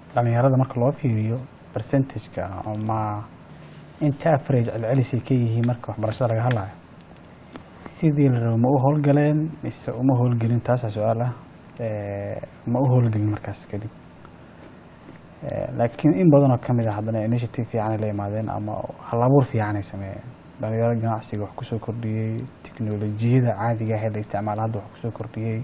dhalinyarada marka loo fiiriyo percentageka ama inta average celcelisay ka yihiin marka waxbarashada laga hadlayo sidii la rabo ma u howlgaleen mise uma howlgelin taasaa su-aal ah Eh, ma u howlgelin markaas kadib Eh, laakiin in badanoo ka mid a haddana initiative fiicanay la imaadeen ama halabuur fiicanay sameeyeen dhalinyaro ganacsiga wax kusoo kordhiyey tiknolojiyada caadiga ahee la isticmaala hadda wax kusoo kordhiyey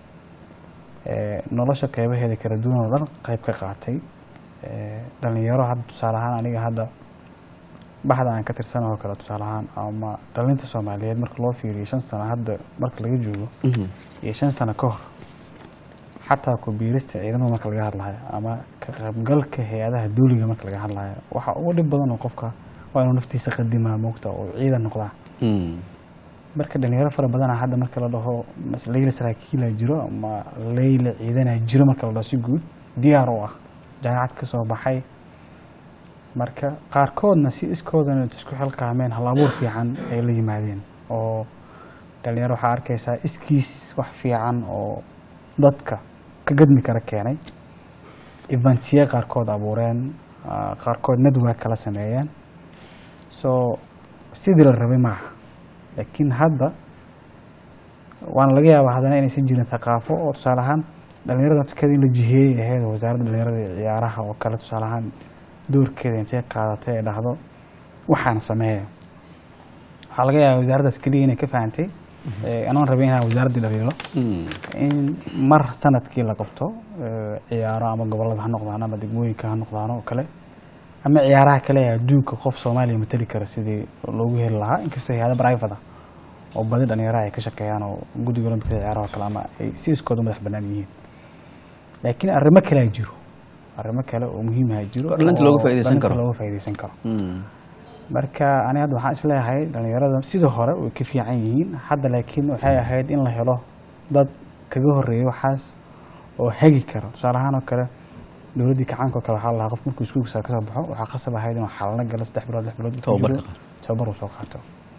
Eh, nolosha qeybaheeda kala duwan oo dhan qeyb ka qaatay Eh, dhalinyaro hadda tusaale ahaan aniga hadda baxda aan ka tirsan oo kale tusaale ahaan ama dhalinta soomaaliyeed marka loo fiiriyo shan sano hadda marka laga joogo iyo shan sano ka hor xataa ku biirista ciidamada marka laga hadlayo ama ka qaybgalka hay-adaha duuliga marka laga hadlayo waxa ugu dhib badan oo qofka waa inuu naftiisa qadimaa moogta oo ciidan noqdaa marka dhalinyaro fara badana hadda marka la dhaho mas- leyla saraakiila jiro ama leyla ciidana jiro marka la dhaho si guud diyaar u ah jaamacad ka soo baxay marka qaarkoodna si iskoodana isku xilqaameen hal abuur fiican ay la yimaadeen oo dhalinyaro waxaa arkaysaa iskiis wax fiican oo dadka ka gadmi kara keenay eventiye qaarkood abuureen ah, qaarkood network kala sameeyeen so sidii la rabay maaha laakiin hadda waana laga yaabaa haddana inaysan jirin thaqaafo oo tusaale ahaan dhalinyarada naftirkeeda in la jiheeyey ahayd oo wasaaradda dhalinyarada iyo ciyaaraha oo kale tusaale ahaan doorkeeda intay qaadatay ay dhahdo waxaan sameeya waxaa laga yaabaa wasaaraddaas keliya inay ka fahantay Eh, anoon rabay inaan wasaaraddii dhaliilo in mar sanadkii la qabto eh, ciyaaro ama gobolada ha noqdaan ama degmooyinka ha noqdaan oo kale ama ciyaaraha kale ee adduunka qof soomaaliya matali kara sidii loogu heli lahaa inkastoo hay-ada private ah oo badi dhalinyaraha ay ka shaqeeyaan oo guddiga olombikada ciyaaraha oo kale ama ay si iskooda madax bannaan yihiin laakiin arrimo kale a jiro arrimo kale oo muhiimaha jiro Oo dhalinta looga oo faa'iidaysan dhalinta karo. looga faa'iidaysan karo marka ani hadda waxaan isleeyahay dhalinyarada sidii hore way ka fiican yihiin hadda laakiin waxay ahayd in la helo dad kaga horeeya waxaas oo hagi kara tusaale ahaan oo kale dowladdii kacaanka oo kale waxaa la lahaa qof markuu iskuulka sare kasoo baxo waxaa qasab ahayd inuu xalano galo saddex bilood lix bilood intuu Tababar jiro, ka qaato. tababar uu soo qaato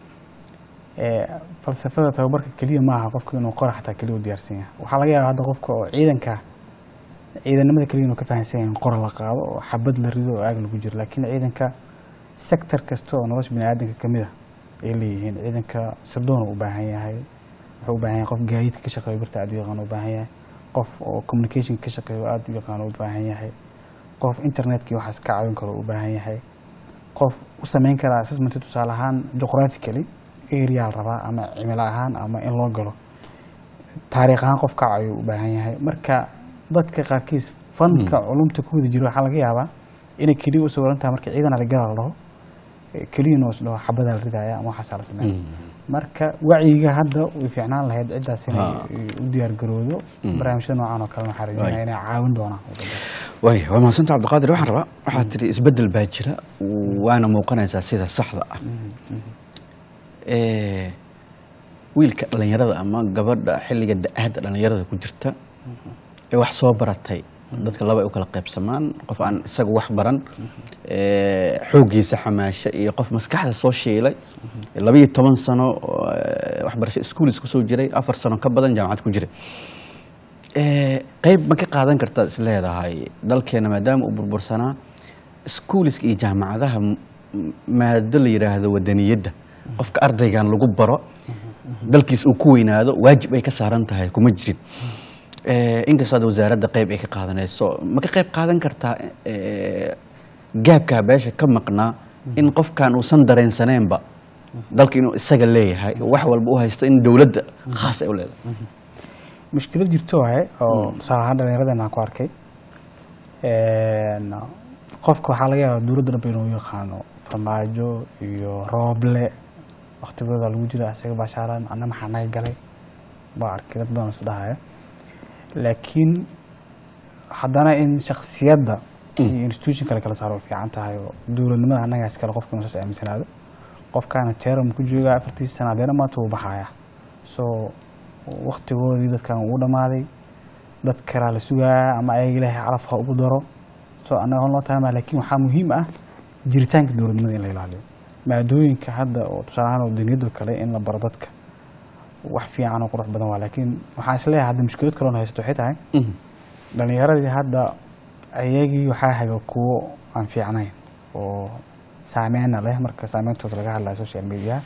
Eh, falsafada tababarka keliya maaha qofka inuu qora xataa keliya u diyaarsan yahay waxaa laga yaabaa hadda qofka oo ciidanka ciidanimada keliya inuu ka fahansan yahay in qora la qaado oo xabad la rido oo aag lagu jiro laakiin ciidanka sector kasta oo nolosha biniaadanka ka mid a ay leeyihiin ciidanka sirdoon u baahan yahay wuxuu u baahan yahay qof gaadiidka ka shaqeeyo birta aad u yaqaan u baahan yahay qof oo communication ka shaqeeyo aad u yaqaan u baahan yahay qof internetkii waxaas ka caawin karo u baahan yahay qof u sameyn kara assessment tusaale ahaan geographically area la rabaa ama cimilo ahaan ama in loo galo taariikh ahaan qof ka caawiyo u baahan yahay marka dadka qaarkiis fanka culumta ku wada jiro waxaa laga yaabaa inay keliya u sawiran tahay marka ciidan aligala la dhaho eh, keliya inuu isdhaho xabadaa la ridaya ama waxaasaa la sameeya marka wacyiga hadda way fiicnaan lahayd ciddaas inay Ha. eh, u diyaar garoodo barnaamijyada noocan oo kale waxaa rajeynaya inay caawin doonaan waay waa mahadsanta cabdiqaadir waxaan rabaa waxaad tidhi isbeddel baa jira waana muuqanaysaa sida saxda ah Eh, wiilka dhallinyarada ama gabadha xilliga da-aadda dhallinyarada ku jirta ee wax soo baratay dadka laba ay u kala qaybsamaan qof aan isaga wax baran eh, xooggiisa xamaasho iyo qof maskaxda soo shiilay labayo toban sano oo, eh, waxbarasho schoolis kusoo jiray afar sano ka badan jaamacad ku jiray Eh, qayb ma ka qaadan kartaad is leedahay dalkeena maadaama uu burbursanaa iskuuliska iyo jaamacadaha m- m- maado la yidhaahdo wadaniyadda qofka ardaygan lagu baro dalkiis uu ku weynaado waajib ay ka saaran tahay kuma jirin Eh, inkastoo hadda wasaaradda qayb ay ka qaadanayso ma ka qayb qaadan kartaa eh, gaabkaa beesha ka maqnaa in qofkan uusan dareensaneenba dalka inuu isaga leeyahay wax walba u haysto in dowladda khaas ay u leedahay mushkilad jirto waaye oo tusaale ahaan dhallinyaradeen aan ku arkay Een, qofka waxaa laga yaabaa dowladda dhanba inuu yaqaano farmaajo iyo rooble waktigooda lagu jira isaga baashaaran anna maxaa naga galay baa arkay dad badan isdhahaya laakiin haddana in shaksiyadda iyo institution kale kala saaro way fiican tahay oo dowladnimada annagaas kale qofka inuu saas aaminsanaado qofkaana teeram ku jooga afartiisa sana hadeena maanta wuu baxaya so waktigoodii dadkan uu dhamaaday dad kalaa la sugaaya ama ayaga ilaahay calaf ha ugu daro so annaga hon loo taama laakiin waxaa muhiim ah jiritaanka dowladnimada in la ilaaliyo maadooyinka hadda oo tusaale ahaan wadaniyadoo kale in la baro dadka wax fiican oo qurux badan waa laakiin waxaan isleeyahay hadda mushkilad kaloona haysato waxay tahay dhalinyaradii hadda ayagii waxaa haga kuwo aan fiicnayn oo saameyna leh marka saameyntooda laga hadlayo social media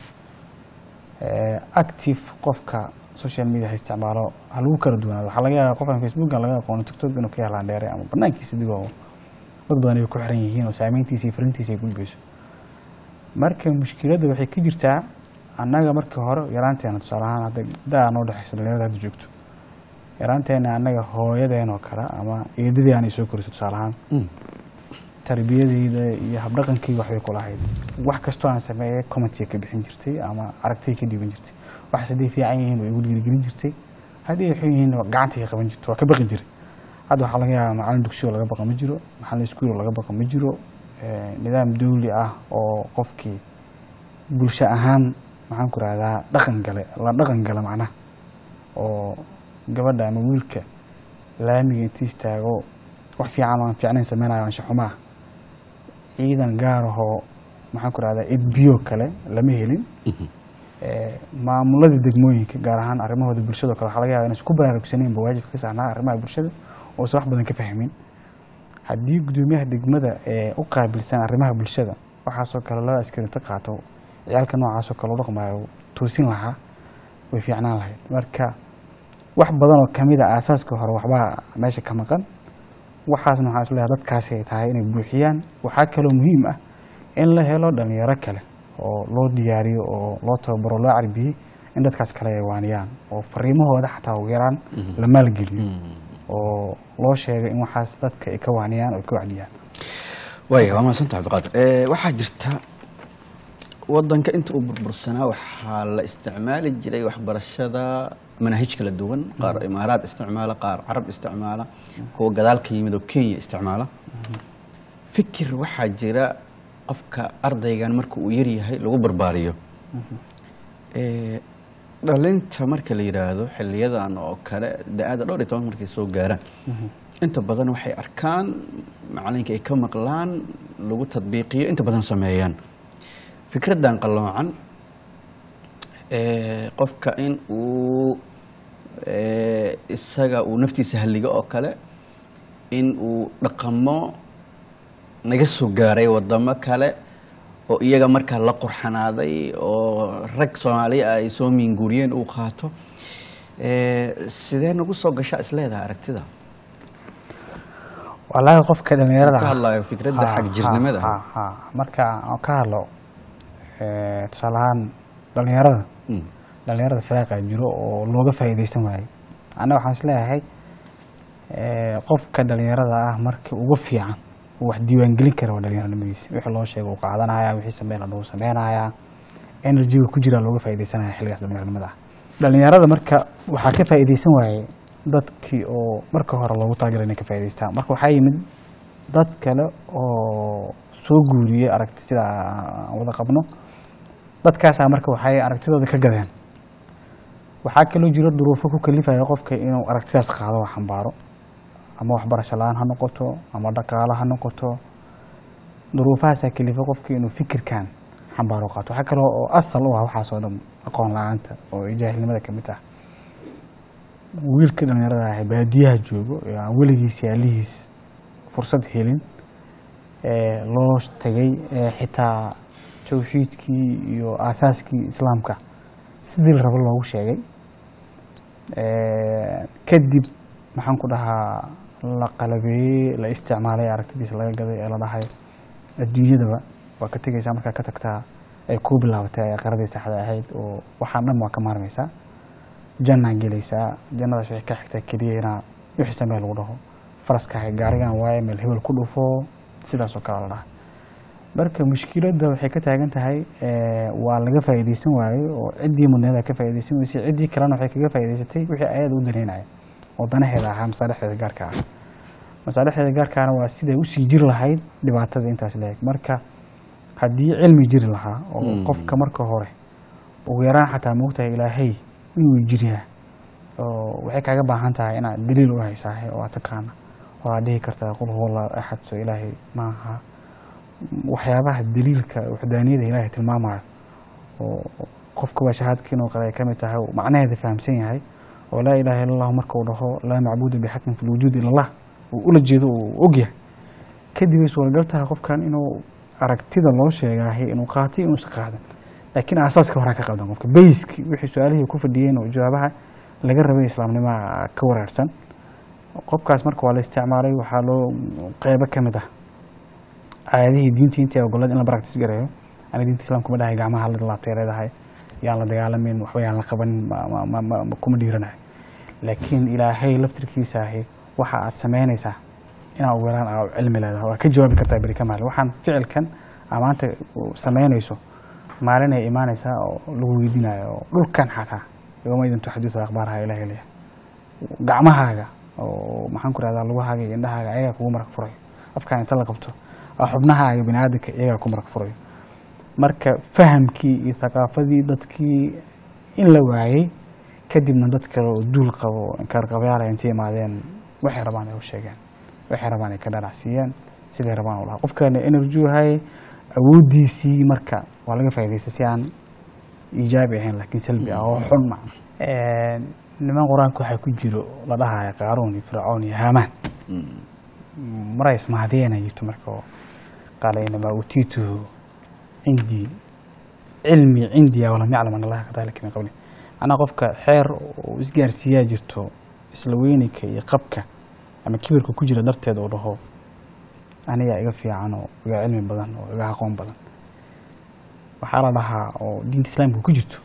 active qofka social media ha isticmaalo ha lagu kala duwanaado waxaa laga yaaba qofkan facebook aan laga aqoono tiktok inuu ka helaan dheere ama banaankiisa digoo dad badan ay ku xiran yihiin oo saameyntiisa iyo farintiisa ay gudbayso marka mushkiladda waxay ka jirtaa annaga markii hore yaraanteena tusaale ahaan hadda daa noo dhexeysa dhalinyarada hadda joogto yaraanteena annaga hooyadeen oo kale ama eedadii aanay soo koriso tusaale ahaan tarbiyadeyda iyo habdhaqankeyga waxbay ku lahayd wax kastoo aan sameeyay commentiga ka bixin jirtay ama aragtiga ka dhiiban jirtay waxaas hadday fiican yihiin way igu dhiirigelin jirtay haddii ay xun yihiin gacantay ka qaban jirtay waa ka baqi jiray hadda waxaa laga yaabaa macalin dugsiyo laga baqa ma jiro macalin iskuul laga baqa ma jiro nidaam dawli ah oo qofkii bulsho ahaan maxaan ku rahdaa dhaqan gale la dhaqan gala macnaha oo gabadha ama wiilka laamiga inti istaago wax fiican oo aan fiicnayn sameynayo ansha xumaa ciidan gaar ahoo maxaan ku rahdaa edbiyo kale lama helin maamulada degmooyinka gaar ahaan arrimahooda bulshado kale waxaa laga yaba inaysan ku baraarugsaneynba waajibka ka saarnaa arrimaha bulshada oosan wax badan ka fahmin haddii gudoomiyaha degmada ee u qaabilsan arrimaha bulshada waxaasoo kale laba askarinta qaato ciyaalka noocaasoo kale u dhaqmayo toosin lahaa way fiicnaan lahayd marka wax badan oo kamid a aasaaska hore waxbaa meesha ka maqan waxaasna waxaan isleeyahay dadkaasi ay tahay inay buuxiyaan waxaa kaloo muhiim ah in la helo dhalinyaro kale oo loo diyaariyo oo loo tababaro loo carbiyey in dadkaas kale ay waaniyaan oo fariimahooda xataa ugu yaraan la maalgeliyo oo loo sheegay in waxaas dadka ay ka waaniyaan oo ay ka wacdiyaan waaya waa mahadsan tahay cabdiqaadir waxaa jirta wadanka inta uu burbursanaa waxaa la isticmaali jiray waxbarashada manaahij kala duwan qaar imaaraad isticmaala qaar carab isticmaala kuwa gadaal ka yimid oo kenya isticmaala fikir waxaa jira qofka ardaygan marka uu yaryahay lagu barbaariyo dhalinta marka la yidhaahdo xiliyadan oo kale da-aada dhowr iyo toban markay soo gaaraan inta badan waxay arkaan macalinka ay ka maqlaan lagu tadbiiqiyo inta badan sameeyaan fikraddan qalloocan qofka in uu isaga uu naftiisa halligo oo kale in uu dhaqamo naga soo gaaray wadamo kale oo iyaga markaa la qurxanaaday oo rag soomaaliya ay soo miinguuriyeen uu qaato sidee nagu soo gashaa isleedaha aragtida wallaahi qofka dhalinyarada ka hadlayo fikradda xag jirnimada marka aan ka hadlo tusaale ahaan dhalinyarada dhalinyarada firaaqa jiro oo looga faa'iidaysan waayo anna waxaan isleeyahay qofka dhalinyarada ah markii ugu fiican wax diiwaangelin kara waa dhalinyaranimadiisa wixii loo sheega uu qaadanaya wixii sameyn ladhuu sameynaya enerjiga ku jira looga faa'iidaysanaya xilligaas dhalinyaranimada ah dhalinyarada marka waxaa ka faa'iidaysan waayey dadkii oo marka hore loogu talagalay inay ka faa'iidaystaan marka waxaa yimid dad kale oo soo guuriyey aragti sida aan wada qabno dadkaasaa marka waxay aragtidooda ka gadeen waxaa kaloo jiro duruufo ku kalifaya qofka inuu aragtidaas qaado oo xambaaro ama waxbarasho la-aan ha noqoto ama dhaqaalo ha noqoto duruufahaasaa kalifa qofka inuu fikirkan xambaaro qaato waxaa kaloo oo asal u ah waxaasoo dhan aqoon la-aanta oo ay jaahilnimada kamid ah wiilka dhalinyarada ah baadiyaha joogo ee aan weligiis yaalihiis fursad helin loo tegay xitaa tawxiidkii iyo aasaaskii islaamka sidii la rabo loogu sheegay kadib maxaan ku dhahaa la qalabeeyey la isticmaalay aragtidiisa laga gaday ee la dhahay adduunyadaba waa ka tegeysaa markaa ka tagtaa ay kuu bilaabatay qaradii saxda ahayd oo waxaan dhan waa ka maarmaysaa jannaa gelaysaa jannadaas waxay ka xigtaa keliya inaa wixii samee lagu dhaho faraskaha gaarigan waaye meel hebel ku dhufo sidaas oo kale la dhaha marka mushkiladda waxay ka taagan tahay waa laga faa'iidaysan waaye oo ciddii mudneeda ka faa'iidaysan weysay ciddii kalena waxay kaga faa'iidaysatay wixii ayada u danaynaya oo danaheeda ahaa masaalixdeeda gaarka ah masaalixdeeda gaarkaana waa siday usii jiri lahayd dhibaatada intaas leeg marka haddii cilmi jiri lahaa oo qofka marka hore ugu yaraan xataa moogtahay ilaahay inuu jiryaa oo waxay kaaga baahan tahay inaad daliil u haysaahe oo aad taqaana oo aad dhihi kartaa qul huwa allahu axad soo ilaahay maaha waxyaabaha daliilka waxdaaniyada ilaahay tilmaamayo oo qofka waa shahaadka inuu qale ay ka mid tahay macnaheeda fahamsan yahay oo laa ilaha illa allahu marka uu dhaho laa macbuuda bixaqin fi lwujuud ila allah uu ula jeedo uu ogyahay kadib ay suuragal tahay qofkan inuu aragtida loo sheegaahay inuu qaatay inuusan qaadan laakiin aasaaska horaa ka qaldan qofka bayski wixii su-aalihii ku fadhiyeen oo jawaabaha laga rabay islaamnimaa ka waraarsan qofkaas marka waa la isticmaalay waxaa loo qeybo ka mid ah aayadihii diintii intii ogolad in la practice gareeyo ani diinta islaamka ma dhahay gacmaha la laabtay leedahay yaan la dagaalamin waxba yaan la qabanin ma- ma- ma- ma- ma- kuma dhiiranayo laakiin ilaahay laftirkiisa ahi waxa aad samaynaysaa inaa ugu yaraan aa cilmi leedahay waa ka jawaabi kartaa beri ka maalin waxaan ficilkan aa maanta u samaynayso maalin ay imaanaysaa oo lagu weydiinayo oo dhulkan xataa yowma idin tuxadisu akhbaaraha ilahi leeyahay gacmahaaga oo maxaan ku rahdaa lugahaaga iyo indhahaaga ayagaa kugu marag furayo afkaan inta la qabto oo xubnahaaga bini aadamka iyagaa ku marag furayo marka fahamkii iyo thaqaafadii dadkii in la waayey kadibna dad kale oo duul qabo inkaarqabayaal ay intay imaadeen waxay rabaan ay u sheegeen waxay rabaan ay ka dhanacsiiyeen siday rabaan u lahaa qofkana energy hay awooddiisii marka waa laga faa'iidaysta si aan iijaabi ahayn laakiin salbi ah oo xun macna niman qur-aanka waxaa ku jiro la dhahaya qaaruun iyo fircoon iyo haamaan maray ismahadiyeen ay jirto marka oo qaala inamaa utiituhu cindii cilmi cindiya walam yaclam an allaha kadalika min qabli macnaha qofka xeer uu isgaarsiiyaa jirto isla weynayka iyo qabka ama kibirka ku jira darteed uu dhaho anigaa iga fiican oo iga cilmi badan oo iga aqoon badan waxaa la dhahaa oo diinta islaamka ku jirto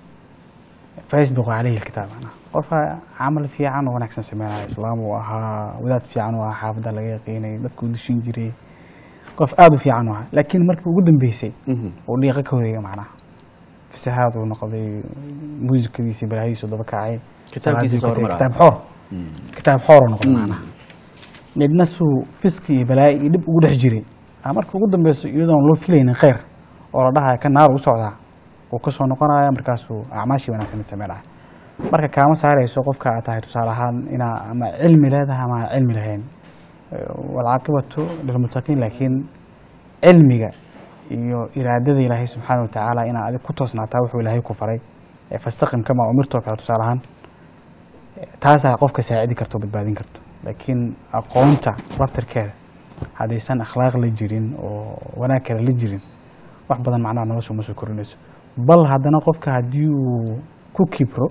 faisbiqu caleyhi lkitaab macnaha qofka camal fiican oo wanaagsan sameynaya islaam uu ahaa wadaad fiican uu ahaa xaafadda laga yaqiinay dadku dishin jiray qof aada u fiican u ahaa laakiin markii ugu dambeysay uu dhiiqa ka horeeya macnaha fasahaad uu noqday muusikadiisi balaayadiisu daba kacay Kitaabkiisa soo hormaraya. kitaab xoor kitaab xoor uu noqday macnaha midna suu fiski iyo balaayo iyo dhib ugu dhex jiray aa marka ugu dambeyso iyadoon loo filaynin kheyr oo la dhahaya ka naar u socdaa uu kasoo noqonaya markaasuu acmaashii wanaagsan mid sameynaya marka kaama saarayso qofka aad tahay tusaale ahaan inaa ama cilmi leedahay ama aan cilmi lahayn walcaaqibatu lilmuttaqiin laakiin cilmiga iyo iraadada ilaahay subxaana watacaala inaa adig ku toosnaataa wuxuu ilaahay ku faray ee fastaqim kama umirtoo kale tusaale ahaan taasaa qofka saacidi karto o badbaadin karto laakiin aqoonta laftirkeeda haddaysan akhlaaq la jirin oo wanaag kale la jirin wax badan macnaha nolosha uma soo korinayso bal haddana qofka haddii uu ku kibro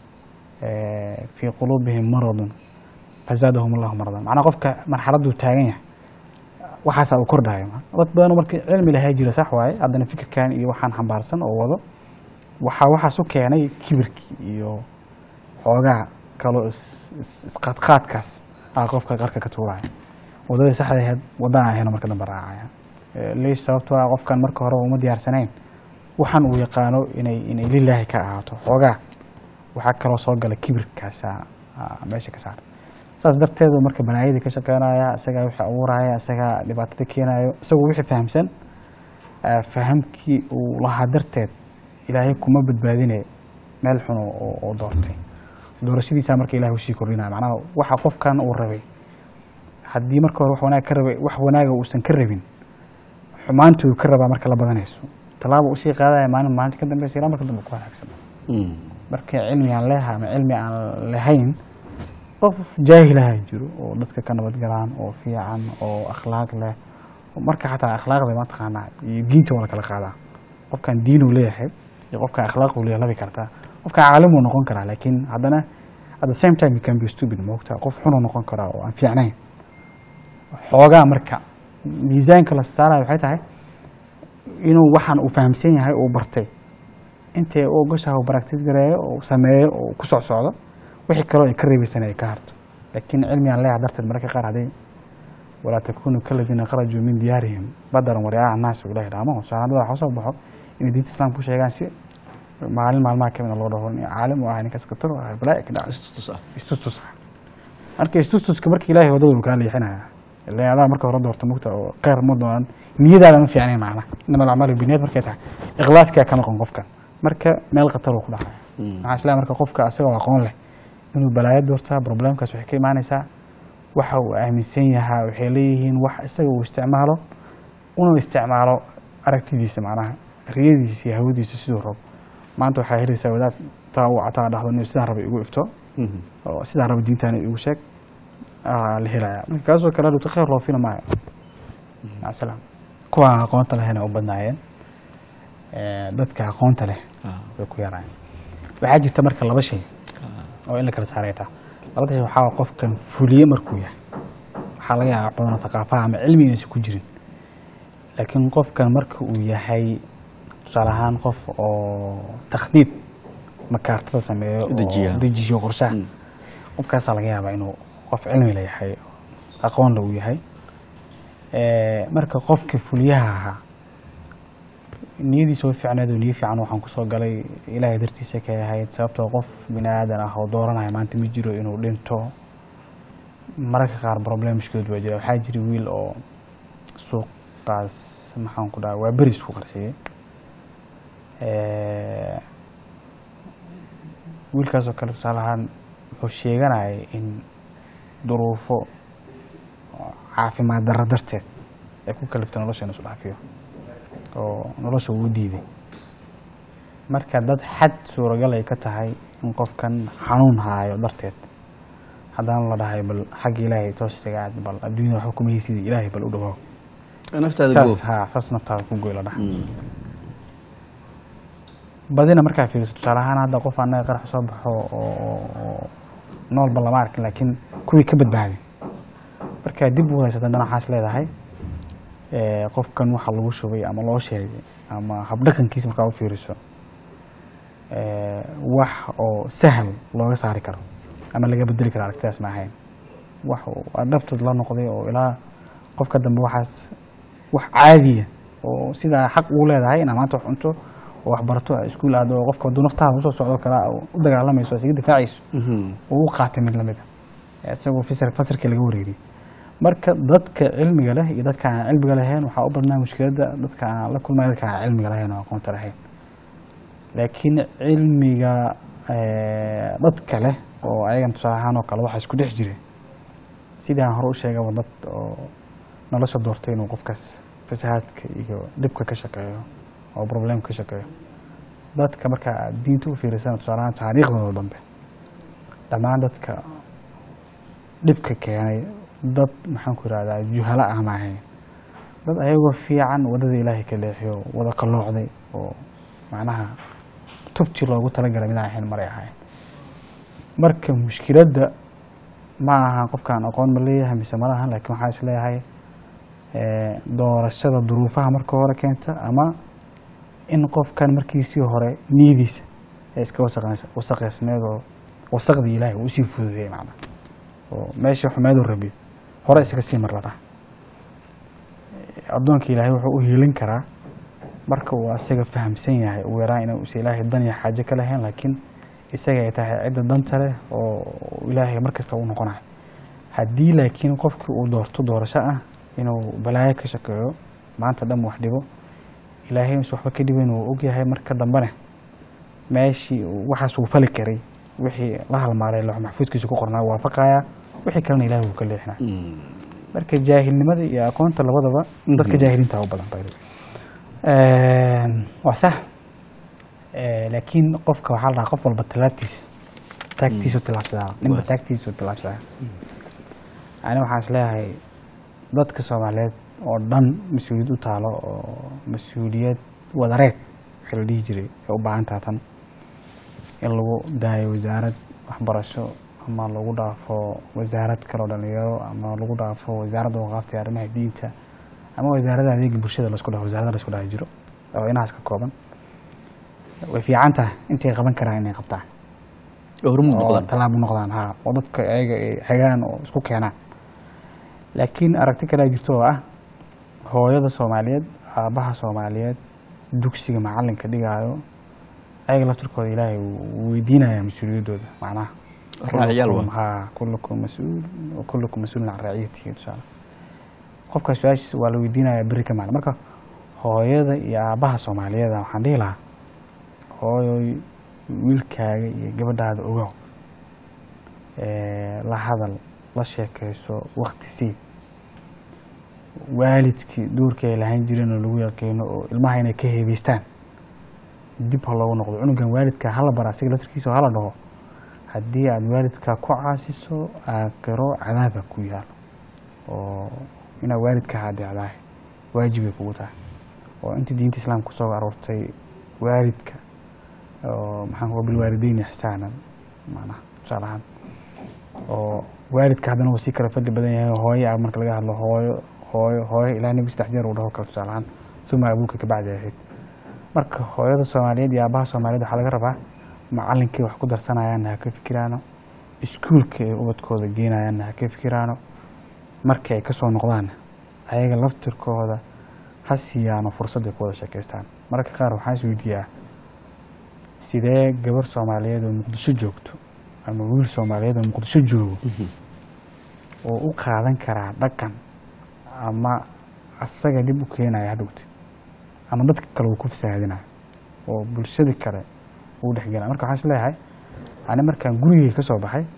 fii quluubihim maradun fazaadahum allahu maradan macnaha qofka marxaladuu taagan yahay waxaasaa uu kordhayo dad badan marka cilmi lahaa jira sax waaye haddana fikirkan iyo waxaan xambaarsan oo wado waxaa waxaas u keenay kibirkii iyo xoogaa kaloo is- is- isqaadqaadkaas aa qofka qarka ka tuuraya wadadii saxda ahayd wadaan ahayno marka dambe raacaya Eh, leesh sababtoo ah qofkan marka hore uma diyaarsanayn waxaan uu yaqaano inay inay lilaahi ka ahaato xoogaa waxaa kaloo soo gala kibirkaasa aa meesha ka saara saas darteedu marka banaayadii ka shaqeynaya isagaa wixii abuuraya isagaa dhibaatada keenayo isagoo wixii fahamsan ah, fahamkii uu lahaa darteed ilaahay kuma badbaadine meel xun oo- oo oo doortay doorashadiisa marka ilahay usii kordhinaya macnaha waxa qofkan uu rabay haddii marka hore wax wanaag ka rabay wax wanaaga uusan ka rabin xumaantii uu ka rabaa marka la badanayso tallaaba usii qaadaya maalin maalinta ka dambeysa ilaa marka dambe ku wanaagsan marka cilmi aan leeha ama cilmi aan lahayn qof jaahilaha jiro oo dadka ka nabad galaan oo fiican oo akhlaaq leh oo marka xataa akhlaaqda mataqaanaa iyo diinta waa la kala qaadaa qofkan diin uu leeyahay iyo qofkan akhlaaq uu leeyahay labi kartaa qofkan caalim uu noqon karaa laakiin haddana at the same time you can be stupid moogta qof xunuu noqon karaa oo aan fiicnayn xoogaa marka miisaanka la saarayo waxay tahay inuu waxaan uu fahamsan yahay uu bartay intay u ogoshaha uu practice gareeyo oo sameeyo oo ku soc socdo wixii kaloo ay ka reebaysan ay ka harto laakiin cilmi aan leeyahay darteed mararka qaar hadday walaa takunuu kaladiina kharajuu min diyaarihim badaran wariaaca annaas buu ilahi dhaamo saanadada waxa soo baxo inay diinta islaamka ku sheegaan si maalin maalmaha kamida loo dhaho nin caalim u ahay ninkaas katar u ahay balaa ka dhacay istustus ah marka istustuska marka ilaahay wadada uu kaa leexinaya ilaa adaa marka hore doorto mugta oo kheyr ma doonan niyadaada ma fiicnayn macna inama alacmaalu biniyad markay tahay ikhlaaskaa ka noqon qofkan marka meel khatar uu ku dhacaya maxaa islaa marka qofka asagoo aqoon leh inuu balaayo doortaa problemkaas waxay ka imaanaysaa waxa uu aaminsan yahaa waxay leeyihiin wax isaga uu isticmaalo una isticmaalo aragtidiisa macnaha riyadiisa iyo hawadiisa siduu rabo maanta waxaa helaysaa wadaad taa uu cataa dhahdo nin sidaan raba igu ifto oo sidaan raba diintaana igu sheeg aa la helaya marka kaasoo kale dhigto kheyr loo fila maayo macasalam kuwa aan aqoonta lehna u badnaayeen Eh, dadka aqoonta leh Ah. way ku yaraayeen waxaa jirta marka laba shay oo in la kala saaray taa labada shay waxaa waa qofkan fuliye markuu yahay waxaa laga yaabaa wax badan oo thaqaafaha ama cilmiga inaysan ku jirin laakiin qofkan marka uu yahay tusaale ahaan qof oo takhdiid makaartada sameeyo oo Dejiya. dejiyo qorshaha Mm. qofkaasaa laga yaabaa inuu qof cilmi la yahay aqoonla uu yahay Eh, marka qofka fuliyaha ahaa niyadiisa way fiicneed oo niyo fiican waxaan kusoo galay ilaahay dartiisa ka ahayd sababtoo qof bini aadan ah oo dooranaya maanta ma jiro inuu dhinto mararka qaar problemskeed waa jira waxaa jira wiil oo suuqaas maxaan ku dhaha waa beri isku qarxiyey Eh, wiilkaas oo kale tusaale ahaan wuxuu sheeganayay in duruufo caafimaad darro darteed ay ku kaliftay nolosha inuu isu dhaafiyo oo nolosha uu u diiday marka dad xad suuragal ay ka tahay in qofkan xanuun haayo darteed haddana la dhahay bal xagga ilaahay toos isaga aad bal adduunyada waxba kuma haysid ilaahay bal u dhawow naftaada saas goob ha saas naftaada ku goy la dhaha Mm. badina markaa fiiriso tusaale ahaan hadda qof annaga qarax soo baxo oo oo- oo noolba lama arkin laakiin kuwii ka badbaaday markaa dib u haysata dana waxaas leedahay eh, qofkan waxa lagu shubay ama loo sheegay ama habdhaqankiisa markaa u fiiriso eh, wax oo sahal looga saari karo ama laga bedeli karo aragtidaas ma ahayn wax uu dhabtood la noqday oo ilaa qofka dambe waxaas wax caadiya oo sidaa xaq uu leedahay inaa maanta wax cunto oo wax barato iskuul aado oo qofka hadduu naftaada usoo socdo kale u dagaalamayso isaga difaacayso Mhm. uu u qaatay mid lamid a isagoo fasir fasirkii laga wareeriyey marka dadka cilmiga leh iyo dadka aan cilmiga lahayn waxaa u badnaa mushkiladda dadka aan la kulmaya dadka aan cilmiga lahayn oo aqoonta lahayn laakiin cilmiga eh, dadka leh oo ayagan tusaale ahaan oo kale waxaa isku dhex jira sidii aan hore u sheegaba dad oo nolosha doortay inuu qofkaas fasahaadka iyo dhibka ka shaqeeyo oo problem ka shaqeeyo dadka marka aad diinta u fiirisana tusaale ahaan taariikhdooda dambe dhammaan dadka dhibka keenay dad maxaan ku irahdaa juhala ah ma ahayn dad ayagoo fiican wadada ilaahay ka leexiyo wada qalloocday oo macnaha tubtii loogu talagalay mid aan ahayn maray ahayn marka mushkiladda ma aha qofkaan aqoon ma leeyahay mise ma lahan laakiin waxaa is leeyahay eh, doorashada duruufaha marka hore keenta ama in qofkan markiisii hore niyadiisa ee iska wasaqays- wasaqaysneed oo wasaqdii ilaahay uu usii fududeeyey macna oo meeshii xumeedu rabi hore isaga sii mar la dhaha addoonka ilaahay wuxuu u hiilin karaa marka uu asaga fahamsan yahay ugu yaraan inuu is ilaahay dan iyo xaajo ka lahayn laakiin isaga ay tahay cidda danta leh oo ilaahay markasta u noqonayo haddii laakiin qofkii uu doorto doorasho ah inuu balaayo ka shaqeeyo maanta dhan wax dhibo ilaahay is waxba ka dhibayn uu ogyahay marka dambena meeshii uu- waxaas uu fali karay wixii la halmaalay loox maxfuudkiisa ku qornaa waafaqaya wixii kalena ilaahay wuu ka leexinaya Mm. marka jaahilnimada iyo aqoonta labadaba dadka Mhm. jaahiliinta u badan by the way. waa sax Eh, laakiin qofka waxaa la dhahaa qof walba tallaabtiisa taagtiisu tillaabsadaa ninba Waa. taagtiisu tillaabsadaa ani waxaan is leeyahay dadka soomaaliyeed oo dhan mas-uuliyad u taalo oo mas-uuliyad wadareed wixii la dhihi jiray ay u baahan tahay tan in lagu daayo wasaarad waxbarasho ama lagu dhaafo wasaarad kaloo dhalinyaro ama lagu dhaafo wasaaradda waqaafta iyo arrimaha diinta ama wasaaradda adeega bulshada lasku dhaho wasaaradda lasku dhaha jiro oo inahaas ka kooban way fiican tahay intay qaban karaan inay qabtaan oo hormuud oo noqdaan tallaabo noqdaan ha oo dadka ayaga ay hagaan oo isku keenaan laakiin aragti kale jirto oo ah hooyada soomaaliyeed aabbaha soomaaliyeed dugsiga macalinka dhigaayo ayaga laftirkooda ilaahay wuu weydiinaya mas-uuliyaddooda macnaha Raaciyaal waa. Kullukum- ha kullukum mas-uul wa kullukum mas-uulun can raaciyatihi tusaale qofka su-aashiisa waa la weydiinaya beri ka maalin marka hooyada iyo aabbaha soomaaliyeed waxaan dhihi lahaa hooyoy wiilkaaga iyo gabadhaada ogow Eh, la hadal la sheekayso wakti sii waalidkii doorkii ay lahaan jireen oo lagu yaqiino oo ilmaha inay ka heebeystaan dib ha loogu noqdo cunugan waalidka hala bara asiga laftirkiisa oo hala dhaho haddii aad waalidka ku caasiso aakhiro cadaaba ku yaalo oo inaad waalidka hadeecdahay waajib ay kugu tahay oo intii diinta islaamka kusoo aroortay waalidka oo maxaan kuwa bilwaalideyni ixsaanan macnaha tusaale ahaan oo waalidka haddana uu sii kala fadli badan yahay hooyo ah marka laga hadlo hooyo hooyo hooyo ilaa nebi saddex jeer uu dhaho kale tusaale ahaan suma abuuka kabacdi ahayd marka hooyada soomaaliyeed iyo aabaha soomaaliyeed waxaa laga rabaa macalinkii wax ku darsanayaanna ha ka fikiraano iskuulka ay ubadkooda geenayaanna ha ka fikiraano markii ay kasoo noqdaan ayaga laftirkooda ha siiyaano fursad ay ku wada sheekaystaan mararka qaar waxaan is weydiiyaa sidee gabar soomaaliyeed oo muqdisho joogto ama wiil soomaaliyeed oo muqdisho joogo oo u qaadan karaa dhaqan ama asaga dhib u keenaya hadhowta ama dadka kale uu ku fasahaadinayo oo bulshada kale uu dhexgelaya marka waxaan is leeyahay ani markaan gurigay ka soo baxay